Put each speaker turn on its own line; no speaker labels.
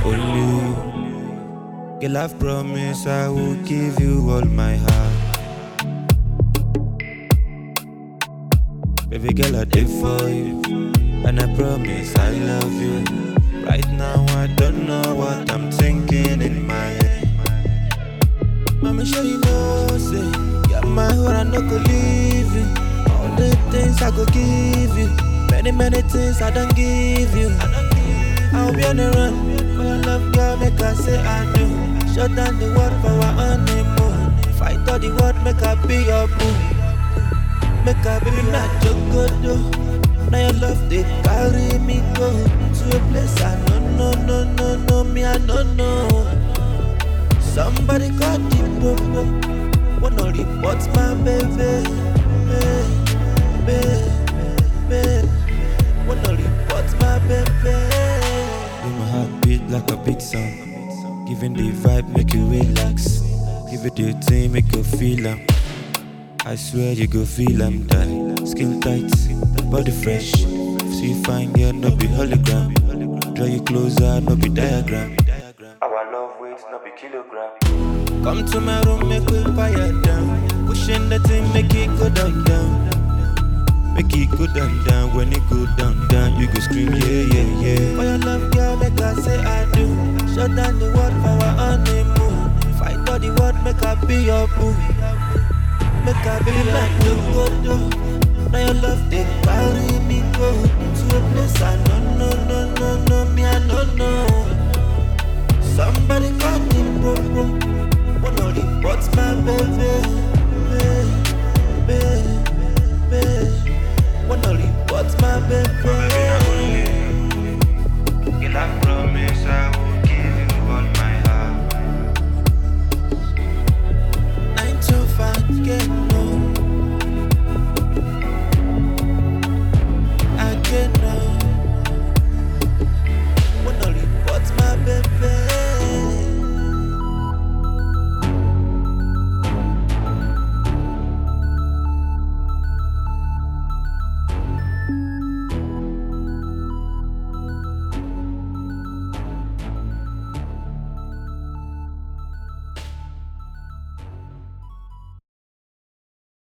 na only you. Girl, I've promised I will give you all my heart. Baby girl, I did for you, and I promise I love you. Right now, I don't know what I'm thinking in my head. Mama, sure you know, say, you're my whore, I no go leave you. All the things I go give you, many, many things I don't give you. I'll be on the run, for your love, girl, make I say I do. Shut down the world for our honeymoon. Fight all the world, make I be your boo. Make a baby not jogodo. Now your love they carry me go to a place I no no no no no me I no know. Somebody call the popo. Wanna report my baby, baby, baby. Wanna report my baby. Make my heart beat like a big song. Giving the vibe make you relax. Give it the thing make you feel am. I swear you go feel I'm die. Skin tight, body fresh. See fine girl, no be hologram. Draw you closer, no be diagram. Our love weight, no be kilogram. Come to my room, make we fire down. Pushing the thing, make it go down, down. Make it go down, down. When it go down, down, you go scream, yeah, yeah, yeah. For your love, girl, make I say I do. Shut down the world for our honeymoon. Fight all the world, make I be your boo. Make I be like no go do. Now your love they carry me go